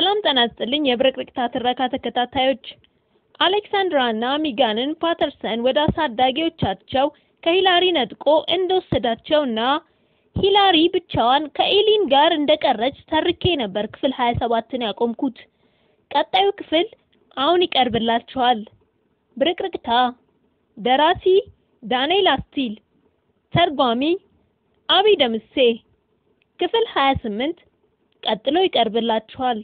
ሰላም ጤና ይስጥልኝ የብርቅርቅታ ትረካ ተከታታዮች አሌክሳንድራ እና ሚጋንን ፓተርሰን ወደ አሳዳጊዎቻቸው ከሂላሪ ነጥቆ እንደወሰዳቸውና ሂላሪ ብቻዋን ከኤሊን ጋር እንደቀረች ተርኬ ነበር ክፍል 27ን ያቆምኩት። ቀጣዩ ክፍል አሁን ይቀርብላችኋል። ብርቅርቅታ ደራሲ ዳንኤል አስቲል፣ ተርጓሚ አብይ ደምሴ። ክፍል 28 ቀጥሎ ይቀርብላችኋል።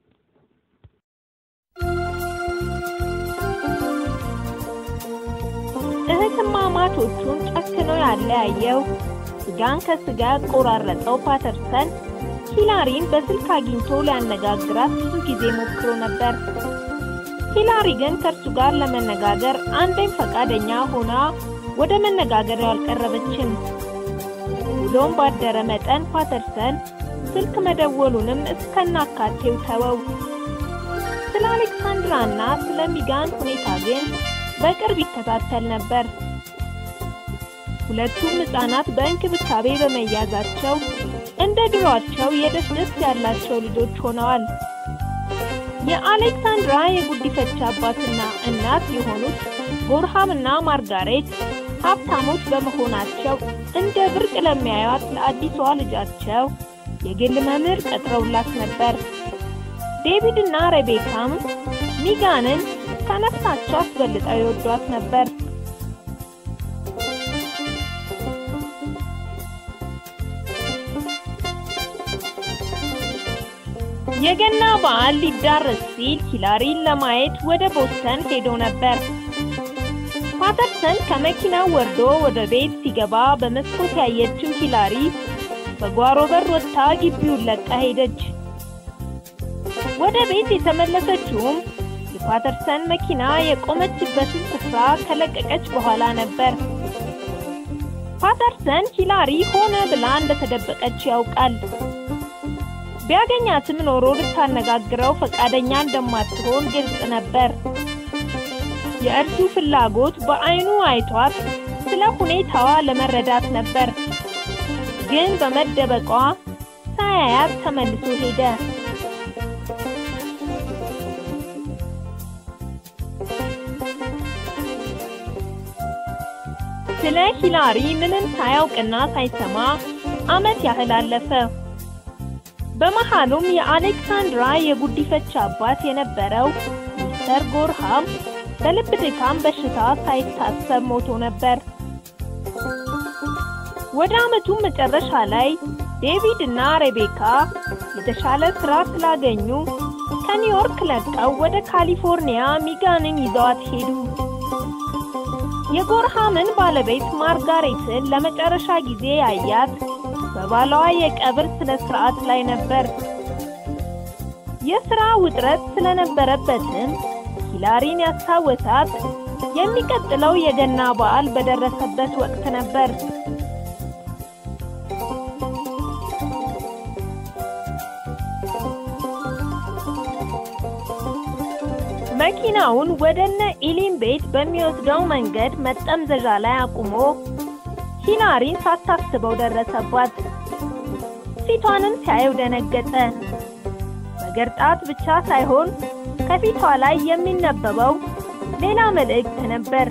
እህትማማቾቹን ጨክኖ ያለያየው ስጋን ከስጋ ያቆራረጠው ፓተርሰን ሂላሪን በስልክ አግኝቶ ሊያነጋግራት ብዙ ጊዜ ሞክሮ ነበር። ሂላሪ ግን ከእርሱ ጋር ለመነጋገር አንዴም ፈቃደኛ ሆና ወደ መነጋገሪያው አልቀረበችም። ውሎም ባደረ መጠን ፓተርሰን ስልክ መደወሉንም እስከናካቴው ተወው። ስለ አሌክሳንድራ እና ስለ ሚጋን ሁኔታ ግን በቅርብ ይከታተል ነበር። ሁለቱም ሕፃናት በእንክብካቤ በመያዛቸው እንደ ድሯቸው የደስ ደስ ያላቸው ልጆች ሆነዋል። የአሌክሳንድራ የጉዲፈቻ አባትና እናት የሆኑት ቦርሃም እና ማርጋሬት ሀብታሞች በመሆናቸው እንደ ብርቅ ለሚያዩት ለአዲሷ ልጃቸው የግል መምህር ቀጥረውላት ነበር። ዴቪድ እና ሬቤካም ሚጋንን ከነፍሳቸው አስበልጠው ይወዷት ነበር። የገና በዓል ሊዳረስ ሲል ሂላሪን ለማየት ወደ ቦስተን ሄዶ ነበር። ፓተርሰን ከመኪናው ወርዶ ወደ ቤት ሲገባ በመስኮት ያየችው ሂላሪ በጓሮ በር ወጥታ ግቢውን ለቃ ሄደች። ወደ ቤት የተመለሰችውም የፓተርሰን መኪና የቆመችበትን ስፍራ ከለቀቀች በኋላ ነበር። ፓተርሰን ሂላሪ ሆነ ብላ እንደተደበቀች ያውቃል። ቢያገኛትም ኖሮ ልታነጋግረው ፈቃደኛ እንደማትሆን ግልጽ ነበር። የእርሱ ፍላጎት በዓይኑ አይቷት ስለ ሁኔታዋ ለመረዳት ነበር። ግን በመደበቋ ሳያያት ተመልሶ ሄደ። ስለ ሂላሪ ምንም ሳያውቅና ሳይሰማ ዓመት ያህል አለፈ። በመሃሉም የአሌክሳንድራ የጉዲፈቻ አባት የነበረው ሚስተር ጎርሃም በልብ ድካም በሽታ ሳይታሰብ ሞቶ ነበር። ወደ ዓመቱ መጨረሻ ላይ ዴቪድ እና ሬቤካ የተሻለ ስራ ስላገኙ ከኒውዮርክ ለቀው ወደ ካሊፎርኒያ ሚጋንን ይዘዋት ሄዱ። የጎርሃምን ባለቤት ማርጋሬትን ለመጨረሻ ጊዜ ያያት በባሏ የቀብር ስነ ስርዓት ላይ ነበር። የሥራ ውጥረት ስለነበረበትም ሂላሪን ያስታወሳት የሚቀጥለው የገና በዓል በደረሰበት ወቅት ነበር። መኪናውን ወደነ ኢሊን ቤት በሚወስደው መንገድ መጠምዘዣ ላይ አቁሞ ሂላሪን ሳታስበው ደረሰባት። ፊቷንም ሲያየው ደነገጠ። መገርጣት ብቻ ሳይሆን ከፊቷ ላይ የሚነበበው ሌላ መልእክት ነበር።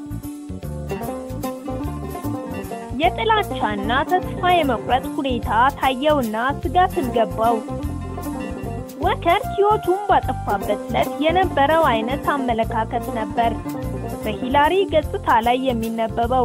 የጥላቻና ተስፋ የመቁረጥ ሁኔታ ታየውና ስጋትን ገባው። ወከር ሕይወቱን ባጠፋበት ዕለት የነበረው አይነት አመለካከት ነበር በሂላሪ ገጽታ ላይ የሚነበበው።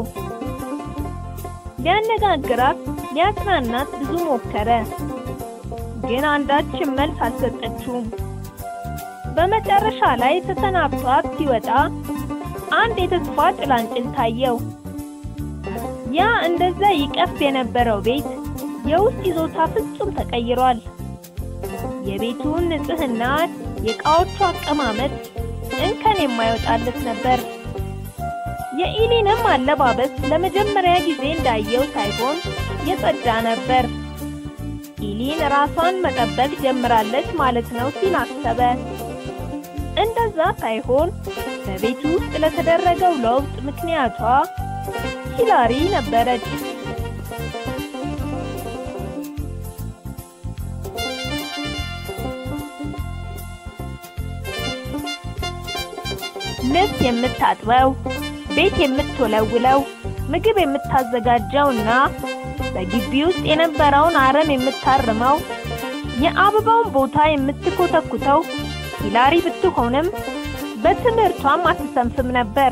ሊያነጋግራት ሊያጽናናት ብዙ ሞከረ፣ ግን አንዳችም መልስ አልሰጠችውም። በመጨረሻ ላይ ተሰናብቷት ሲወጣ አንድ የተስፋ ጭላንጭል ታየው። ያ እንደዛ ይቀፍ የነበረው ቤት የውስጥ ይዞታ ፍጹም ተቀይሯል። የቤቱን ንጽህና፣ የእቃዎቹ አቀማመጥ እንከን የማይወጣለት ነበር። የኢሊንም አለባበስ ለመጀመሪያ ጊዜ እንዳየው ሳይሆን የጸዳ ነበር። ኢሊን ራሷን መጠበቅ ጀምራለች ማለት ነው ሲል አሰበ። እንደዛ ሳይሆን በቤቱ ውስጥ ለተደረገው ለውጥ ምክንያቷ ሂላሪ ነበረች። ልብስ የምታጥበው፣ ቤት የምትወለውለው፣ ምግብ የምታዘጋጀው እና በግቢ ውስጥ የነበረውን አረም የምታርመው የአበባውን ቦታ የምትኮተኩተው ሂላሪ ብትሆንም በትምህርቷም አትሰንፍም ነበር።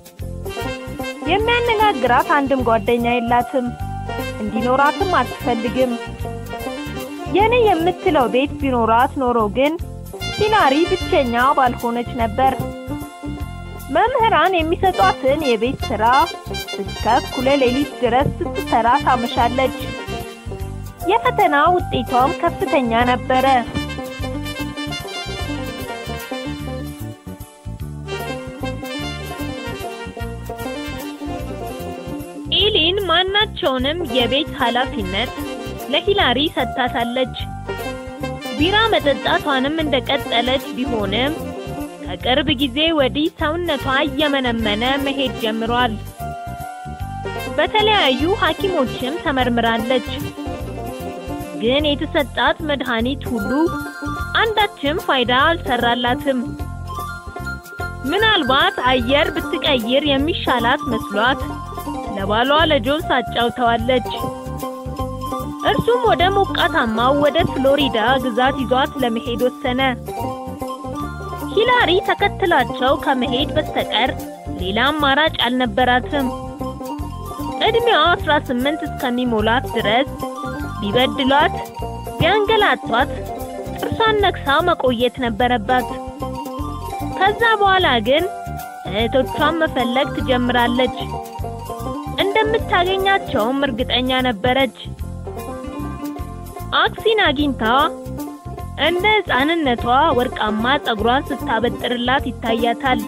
የሚያነጋግራት አንድም ጓደኛ የላትም፣ እንዲኖራትም አትፈልግም። የኔ የምትለው ቤት ቢኖራት ኖሮ ግን ሂላሪ ብቸኛ ባልሆነች ነበር። መምህራን የሚሰጧትን የቤት ስራ እስከ እኩለ ሌሊት ድረስ ስትሰራ ታመሻለች። የፈተና ውጤቷም ከፍተኛ ነበረ። ኢሊን ማናቸውንም የቤት ኃላፊነት ለሂላሪ ሰጥታታለች። ቢራ መጠጣቷንም እንደቀጠለች ቢሆንም ከቅርብ ጊዜ ወዲህ ሰውነቷ እየመነመነ መሄድ ጀምሯል። በተለያዩ ሐኪሞችም ተመርምራለች። ግን የተሰጣት መድኃኒት ሁሉ አንዳችም ፋይዳ አልሰራላትም። ምናልባት አየር ብትቀይር የሚሻላት መስሏት ለባሏ ለጆን አጫውተዋለች። እርሱም ወደ ሞቃታማው ወደ ፍሎሪዳ ግዛት ይዟት ለመሄድ ወሰነ። ሂላሪ ተከትላቸው ከመሄድ በስተቀር ሌላ አማራጭ አልነበራትም። እድሜዋ 18 እስከሚሞላት ድረስ ቢበድሏት፣ ቢያንገላቷት ጥርሷን ነክሳ መቆየት ነበረባት። ከዛ በኋላ ግን እህቶቿን መፈለግ ትጀምራለች። እንደምታገኛቸውም እርግጠኛ ነበረች። አክሲን አግኝታ እንደ ሕፃንነቷ ወርቃማ ፀጉሯን ስታበጥርላት ይታያታል።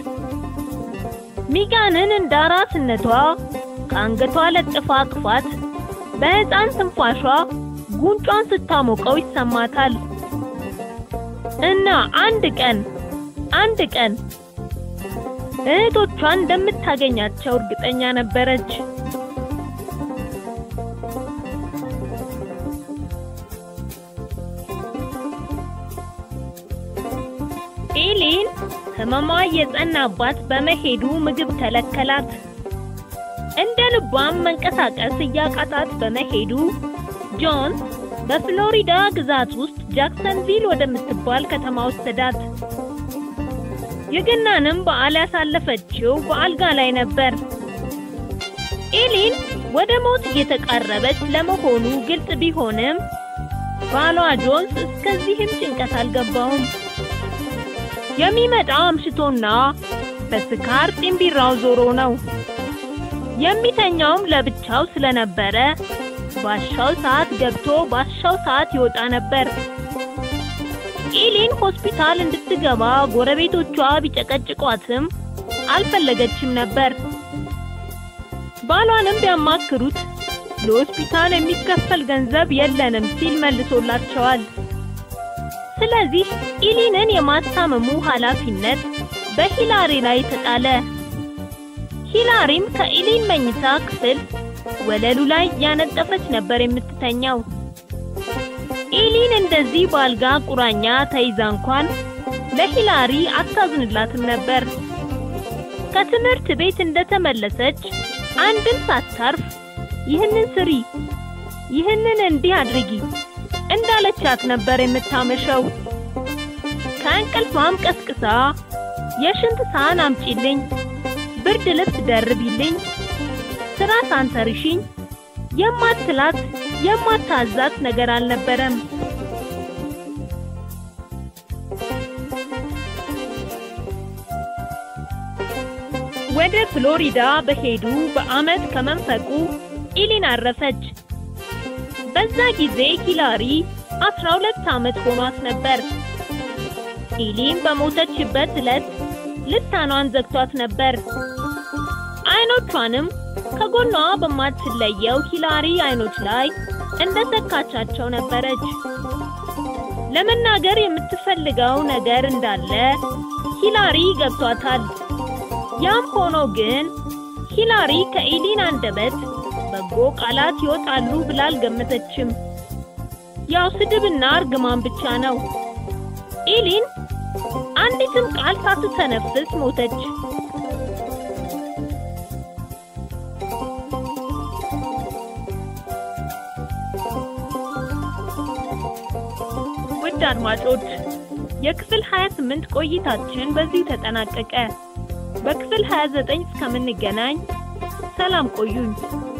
ሚጋንን እንደ አራስነቷ ከአንገቷ ለጥፋ አቅፋት በሕፃን ትንፋሿ ጉንጯን ስታሞቀው ይሰማታል። እና አንድ ቀን አንድ ቀን እህቶቿን እንደምታገኛቸው እርግጠኛ ነበረች። ኤሊን ህመሟ የጸናባት በመሄዱ ምግብ ተለከላት። እንደ ልቧም መንቀሳቀስ እያቃታት በመሄዱ ጆን በፍሎሪዳ ግዛት ውስጥ ጃክሰንቪል ወደምትባል ከተማ ወሰዳት። የገናንም በዓል ያሳለፈችው በአልጋ ላይ ነበር። ኤሊን ወደ ሞት እየተቃረበች ለመሆኑ ግልጽ ቢሆንም ባሏ ጆንስ እስከዚህም ጭንቀት አልገባውም። የሚመጣው አምሽቶና በስካር ጢምቢራው ዞሮ ነው። የሚተኛውም ለብቻው ስለነበረ ባሻው ሰዓት ገብቶ ባሻው ሰዓት ይወጣ ነበር። ኢሊን ሆስፒታል እንድትገባ ጎረቤቶቿ ቢጨቀጭቋትም አልፈለገችም ነበር። ባሏንም ቢያማክሩት ለሆስፒታል የሚከፈል ገንዘብ የለንም ሲል መልሶላቸዋል። ስለዚህ ኢሊንን የማስታመሙ ኃላፊነት በሂላሪ ላይ ተጣለ። ሂላሪም ከኢሊን መኝታ ክፍል ወለሉ ላይ ያነጠፈች ነበር የምትተኛው። ኢሊን እንደዚህ በአልጋ ቁራኛ ተይዛ እንኳን ለሂላሪ አታዝንላትም ነበር። ከትምህርት ቤት እንደተመለሰች አንድም ሳታርፍ ይህንን ስሪ፣ ይህንን እንዲህ አድርጊ እንዳለቻት ነበር የምታመሸው። ከእንቅልፏም ቀስቅሳ የሽንት ሳህን አምጪልኝ፣ ብርድ ልብስ ደርቢልኝ፣ ስራ ሳንተርሽኝ የማትላት የማታዛት ነገር አልነበረም። ወደ ፍሎሪዳ በሄዱ በዓመት ከመንፈቁ ኢሊን አረፈች። በዛ ጊዜ ሂላሪ 12 ዓመት ሆኗት ነበር። ኢሊን በሞተችበት ዕለት ልሳኗን ዘግቷት ነበር። አይኖቿንም ከጎኗ በማትለየው ሂላሪ አይኖች ላይ እንደሰካቻቸው ነበረች። ለመናገር የምትፈልገው ነገር እንዳለ ሂላሪ ገብቷታል። ያም ሆኖ ግን ሂላሪ ከኢሊን አንደበት በጎ ቃላት ይወጣሉ ብላ አልገመተችም። ያው ስድብና እርግማን ብቻ ነው። ኢሊን አንዲትም ቃል ሳትተነፍስ ሞተች። ውድ አድማጮች የክፍል 28 ቆይታችን በዚህ ተጠናቀቀ። በክፍል 29 እስከምንገናኝ ሰላም ቆዩኝ።